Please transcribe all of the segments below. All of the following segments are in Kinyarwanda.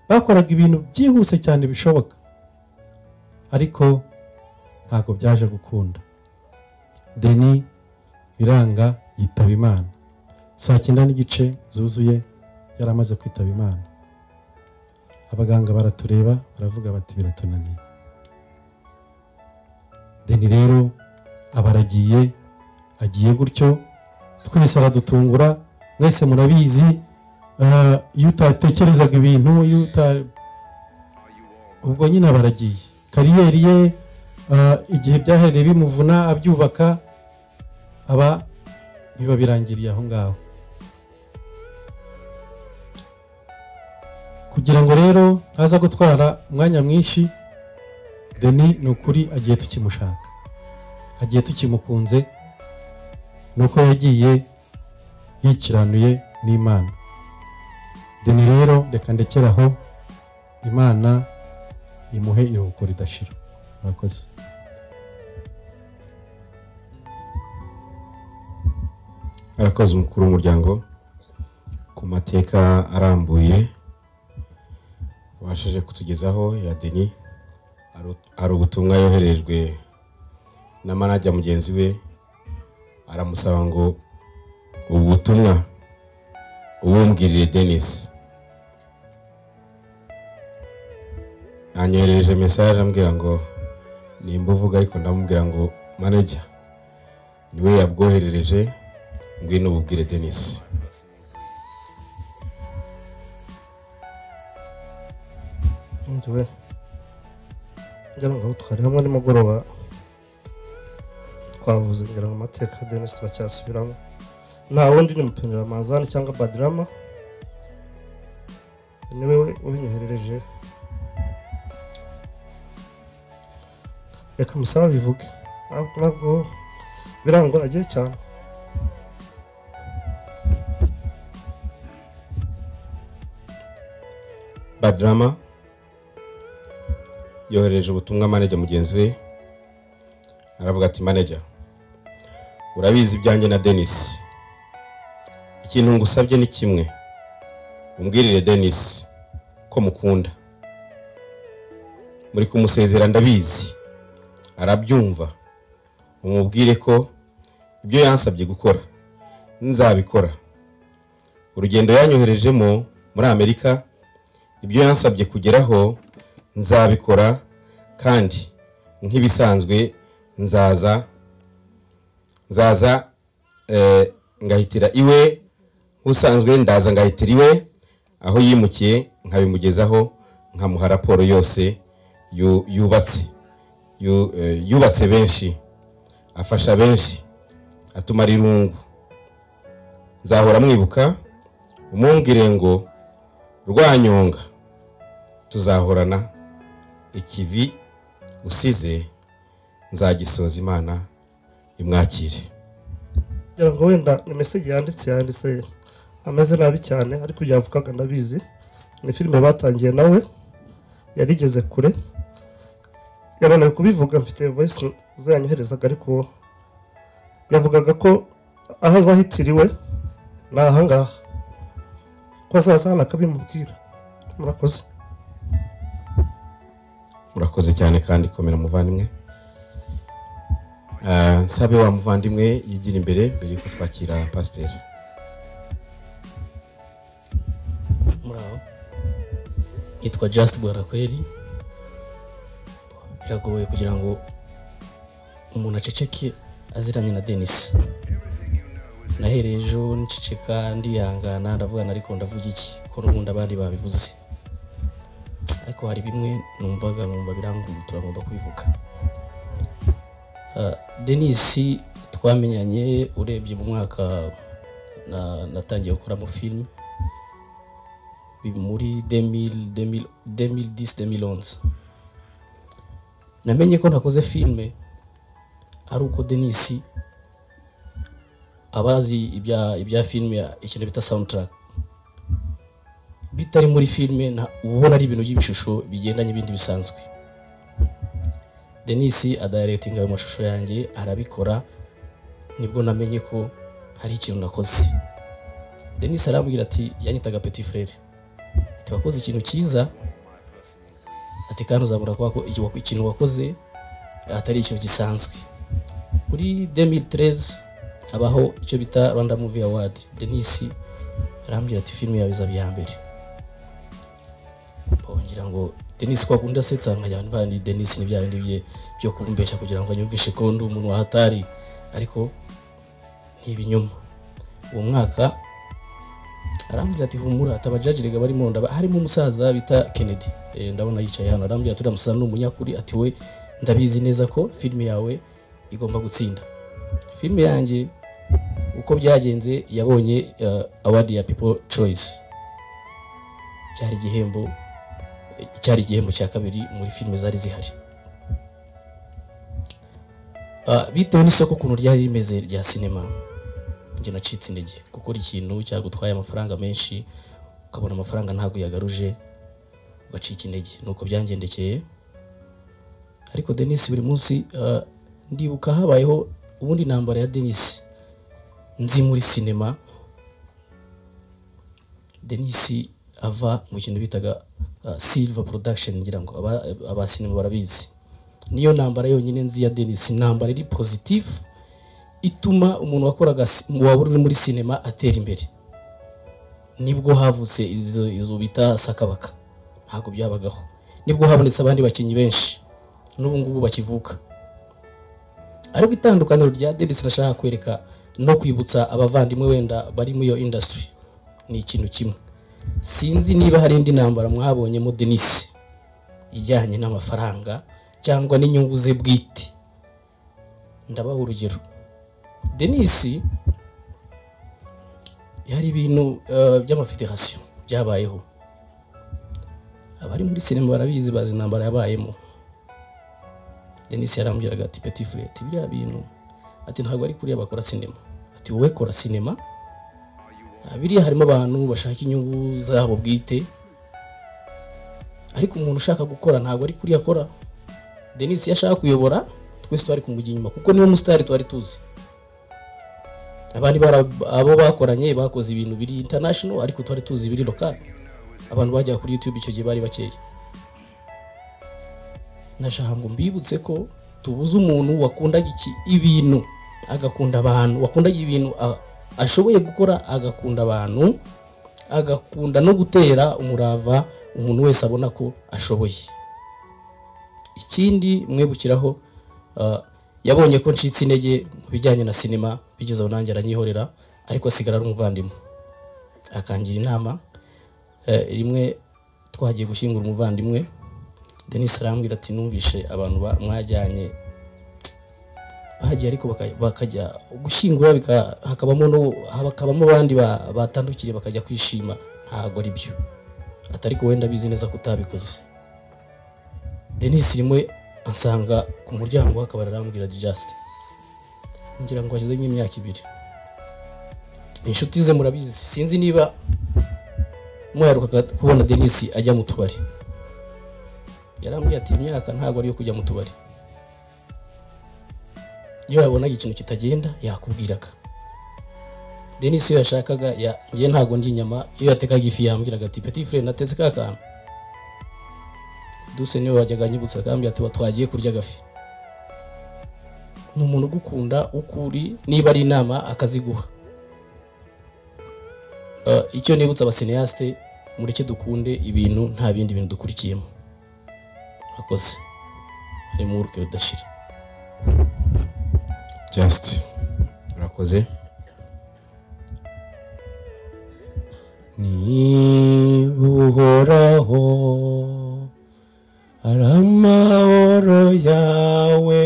bakoraga ibintu byihuse cyane bishoboka ariko ntabwo byaje gukunda deni biranga yitaba imana saa cyenda n'igice zuzuye yari amaze kwitaba imana abaganga baratureba baravuga bati biratunaniye deni rero aba aragiye agiye gutyo twese aradutungura mwese murabizi ah, iyo utatekerezaga ibintu iyo uta ubwo nyine aba aragiye kariyeri ye ah, igihe byahereye bimuvuna abyubaka aba biba birangiriye aho ngaho kugira ngo rero ntaza gutwara umwanya mwinshi deni ni ukuri agiye tukimushaka agiye tukimukunze ni uko yagiye yikiranuye n'imana deni rero reka ndekere aho imana imuhe iruhuko ridashira murakoze arakoze umukuru w'umuryango ku mateka arambuye wabashije kutugezaho ya deni Ari- hari ubutumwa yoherejwe na manajya mugenzi we aramusaba ngo ubu butumwa ubumbwirire denisi anyoherereje mesaje ambwira ngo nimba uvuga ariko ndamubwira ngo manajya niwe yabwoherereje ngwino ububwire denisi inzobe ngira ngo twari hamwe nimugoroba twavuze ngira ngo amateka ya denise turacyasubiramo nta wundi ni mupiniramanzani cyangwa badirama niwe ubinyoherereje reka musaba bivuge ntabwo ntabwo birangoragiye cyane badrama yohereje ubutumwa manager mugenzi we aravuga ati manager urabizi ibyanjye na denis ikintu ngusabye ni kimwe umbwirire denis ko mukunda muri kumusezera ndabizi arabyumva umubwire ko ibyo yansabye gukora nzabikora urugendo yanyoherejemo muri amerika ibyo yansabye kugeraho nzabikora kandi nk'ibisanzwe nzaza nzaza eh, ngahitira iwe nk'usanzwe ndaza ngahitira iwe aho yimukiye nkabimugezaho nkamuha raporo yose yu- yubatse yu- eh, yubatse benshi afasha benshi atumara irungu nzahora mwibuka umumbwire ngo rwanyonga tuzahorana ikivi usize nzagisoza imana imwakire ngira ngo wenda imesage yanditse yanditse ameze nabi cyane ariko yavugaga ndabizi ni filime batangiye nawe yarigeze kure yananiwe kubivuga mfite voice zanyoherezaga ariko yavugaga ko aho azahitiriwe ni ahangaha ko azaza hano akabimubwira murakoze murakoze cyane kandi komera muvandimwe Eh, nsabe wa muvandimwe yigira imbere mbere yuko twakira pasiteri muraho yitwa just bwarakweri biragoye kugira ngo umuntu aceceke aziranye na denis nahereye ejo nceceka ndihangana ndavugana ariko ndavuga iki ko n'ubundi abandi babivuze ariko hari bimwe numvaga nkumva biranguye turagomba kubivuga Ah, denis twamenyanye urebye mu mwaka na- natangiye gukoramo filime muri 2010-2011 namenye ko nakoze filime ari uko denisi abazi ibya, ibya filime ikintu bita soundtrack bitari muri filime nta- uba ubona ari ibintu by'ibishusho bigendanye ibindi bisanzwe denisi adirectinga ayo mashusho yanjye arabikora nibwo namenye ko hari ikintu nakoze denisi arambwira ati yanyitaga petit frere wakoze ikintu cyiza ati kandi uzabura kuba ko iki wak- ikintu wakoze atari ikintu gisanzwe muri 2013 habaho icyo bita rwanda movie award denis arambwira ati filime yawe izaba iya mbere bongera ngo denis kwa kundi asetsa nkajya nva ni denis ni bya bindi bye byo kumbesha kugira ngo anyumvishe ko ndi umuntu wahatari ariko ntibinyoma uwo mwaka arambwira ati humura tabajajirega barimo ndaba harimo umusaza bita kennedy eh, ndabona yicaye hano arambwira ati uriya musaza ni umunyakuri ati we ndabizi neza ko filime yawe igomba gutsinda filime yanjye uko byagenze yabonye uh, award ya people choice cyari igihembo cyari igihembo cya kabiri muri filime zari zihari Ah, bitewe n'isoko ukuntu ryari rimeze rya sinema njye nacitse intege gukora ikintu cyagutwaye amafaranga menshi ukabona amafaranga ntabwo uyagaruje ugacika intege nuko byangendekeye ariko denise buri munsi ah, ndibuka habayeho ubundi intambara ya denise nzi muri sinema denisi ava mu kintu bitaga uh, silver production ngira ngo aba- abasinema barabizi niyo ntambara yonyine nzi ya denisi intambara iri positive ituma umuntu wakoraga si- waba uri muri sinema atera imbere nibwo havutse izo izo bita sakabaka ntabwo byabagaho nibwo habonetse abandi bakinnyi benshi n'ubu ngubu bakivuka ariko itandukaniro rya denisi nashaka kwereka no kwibutsa abavandimwe wenda bari muri iyo industry ni ikintu kimwe sinzi niba hari indi ntambara mwabonyemo denise ijyanye n'amafaranga cyangwa n'inyungu ze bwite ndabaha urugero denise hari ibintu eh, by'amafederasiyo byabayeho abari muri sinema barabizi bazi intambara yabayemo denise yarambwiraga ati petit frere ati biriya bintu ati ntabwo ari kuriya bakora sinema ati wowe kora sinema Ah, biriya harimo abantu bashaka inyungu zabo bwite ariko umuntu ushaka gukora ntabwo ari kuriya akora denise iyo ashaka kuyobora twese twari kumujya inyuma kuko niwe musitari twari tuzi abandi bara- abo bakoranye bakoze ibintu biri international ariko twari tuzi biri local abantu bajyaga kuri youtube icyo gihe bari bakeya nashaka ngo mbibutse ko tubuze umuntu wakundaga iki ibintu agakunda abantu wakundaga ibintu a- ashoboye gukora agakunda abantu agakunda no gutera umurava umuntu wese abona ko ashoboye ikindi mwibukiraho ah, yabonye ko ncitse intege mu bijyanye na sinema bigeze aho nanjye aranyihorera ariko asigara ari umuvandimwe akangira inama eh, rimwe twagiye gushyingura umuvandimwe denis arambwira ati numvishe abantu ba- mwajyanye bahagiye ariko baka- bakajya gushyingura bika- hakabamo no- hakabamo abandi ba- batandukiriye bakajya kwishima ntabwo ari byo atari ko wenda bizi neza ko utabikoze denis rimwe ansanga ku muryango akaba arambwira just ngira ngo hashize nk'imyaka ibiri inshuti ze murabizi sinzi niba muherukaga kubona denis ajya mu tubari yarambwiye ati imyaka ntabwo ari iyo kujya mu tubari iyo yabonaga ikintu kitagenda yakubwiraga denise iyo yashakaga ya- njye ntabwo ndi inyama iyo yatekaga ifi yambwiraga ati petit frere natetse ka kantu duse niwe wajyaga anyibutsa akambwira ati "Wa twagiye kurya agafi ni umuntu ugukunda ukuri niba ari inama akaziguha Eh, icyo nibutsa abaseneyasite mureke dukunde ibintu nta bindi bintu dukurikiyemo akoze harimo urukero rudashira just urakoze ni uhoraho ari amahoro yawe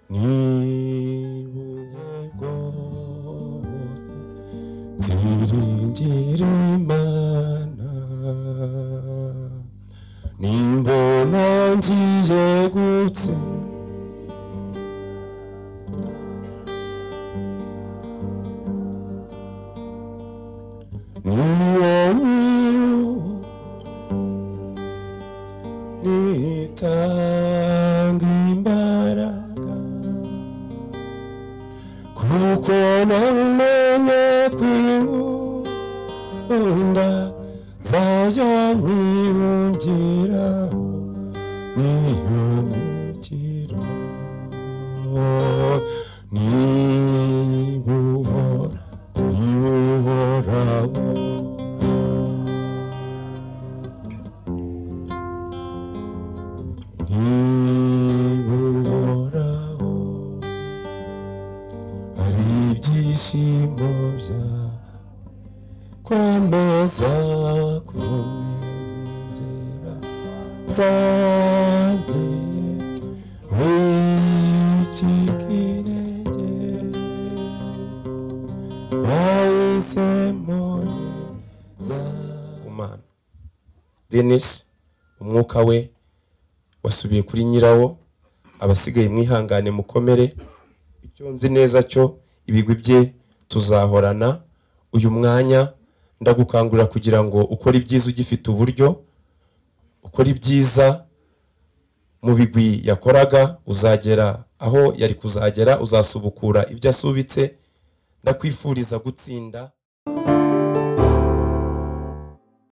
ni uburyo bwose ziringira imana nimbona ngiye gutsinda Niyo mwiru nitanga imbaraga kuko namenye kwikunda zajya nkibungira guhemukirwa niba uhora niba uhoraho niba uhoraho ari ibyishimo bya kwameza komeza inzira zanjye wikikinege wahisemo umana denisi umwuka we wasubiye kuri nyirawo abasigaye mwihangane mukomere icyo nzi neza cyo ibigwi bye tuzahorana uyu mwanya ndagukangurira kugira ngo ukore ibyiza ugifite uburyo ukore ibyiza mu bigwi yakoraga uzagera aho yari kuzagera uzasubukura ibyo asubitse ndakwifuriza gutsinda